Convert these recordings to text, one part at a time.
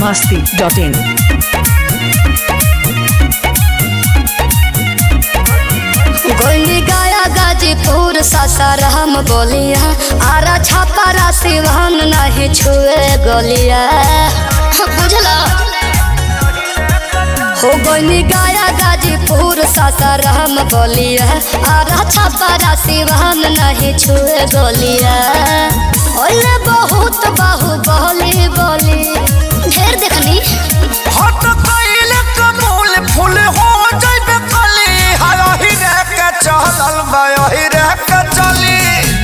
masti.in. गोली गाया गाजीपुर सासाराम बोलिया आरा छापारा सिवान नहीं छुए गोलिया बुझला हो गोली गाया गाजीपुर सासाराम बोलिया आरा छापारा सिवान नहीं छुए गोलिया ओले बहुत बाहु बोली बोली ढेर देखनी हट कइले कमूल फूल हो जइबे कली हायही रे के चलल बायही रे के चली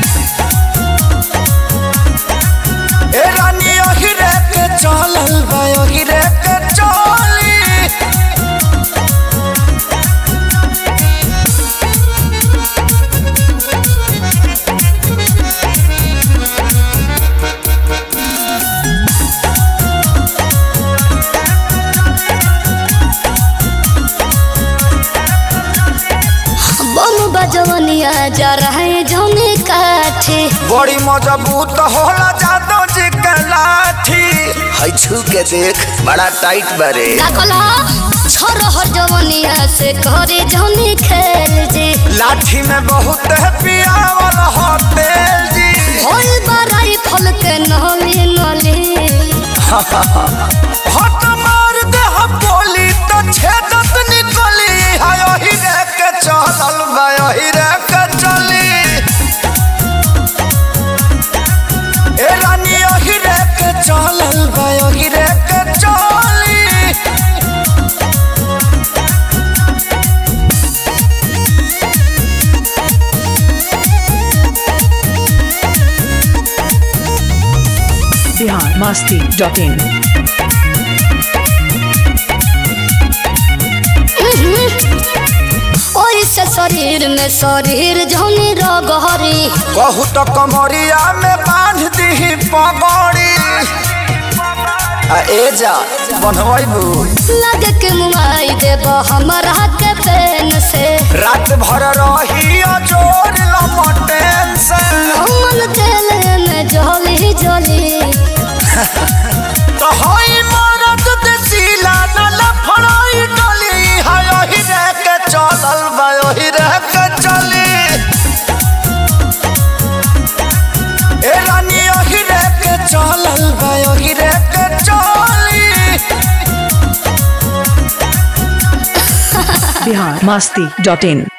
ए रानी यही रे के चलल बायही रे के चली बम बजवनिया जा रहे जौने काठे बड़ी मजबूत होला जादो जी के लाठी है छू के देख बड़ा टाइट बारे का कहला छोरहर जवनिया से करे जौने खेल जे लाठी में बहुत है पियावल हो तेल जी होल बराई फल के नली नली हट मार दे हम बोली तो छेदत निकली हाय ही रे के चलल बाय ही रे के चली ए रानी ही रे के चलल बाय ही रे के चली Bihar masti.in. ओई से शरीर में शरीर जौने रगहरी कहू तो कमरिया में बांध दी पगड़ी आ ए जा बनवैबू लगे के मुआई देब हमरा के पेन से रात भर रही जोर लमटेन से हमन तेल में जली जली तो होई मरद देसीला न लफड़ाई डली हाय ही रे के चलल बायो ही रे के चली ए रानी ही रे के चलल बायो ही रे के चली Bihar masti.in.